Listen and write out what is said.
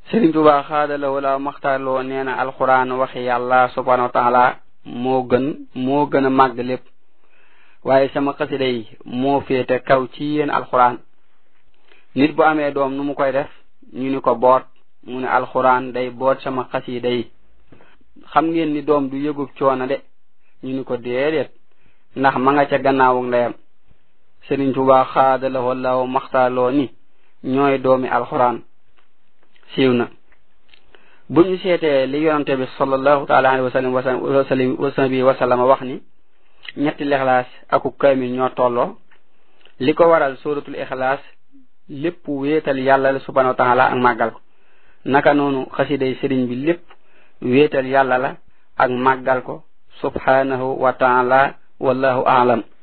Sëriñ Tuubaa xaadala wala maxtaarloo nee na alxuraan waxi yàlla subhanahu wa taala moo gën moo gën a màgg lépp waaye sama xasida yi moo féete kaw ci yéen alxuraan nit bu amee doom nu mu koy def ñu ni ko boot mu ne alxuraan day boot sama xasida yi xam ngeen ni doom du yëgub coono de ñu ni ko déedéet ndax ma nga ca gannaawu ndeyam Sëriñ Tuubaa xaadala wala maxtaarloo ni ñooy doomi alxuraan siiw na bu ñu seetee li yonante bi sallallahu taala alayhi wa sallam wasalim wasabi wasallama wax ni ñetti lixlaas aku kaamil ñoo tolloo li ko waral suratul ixlaas lépp wéetal yàlla la subhanahu wa taala ak màggal ko naka noonu xasiday sëriñ bi lépp wéetal yàlla la ak màggal ko subhanahu wa taala wallahu aalam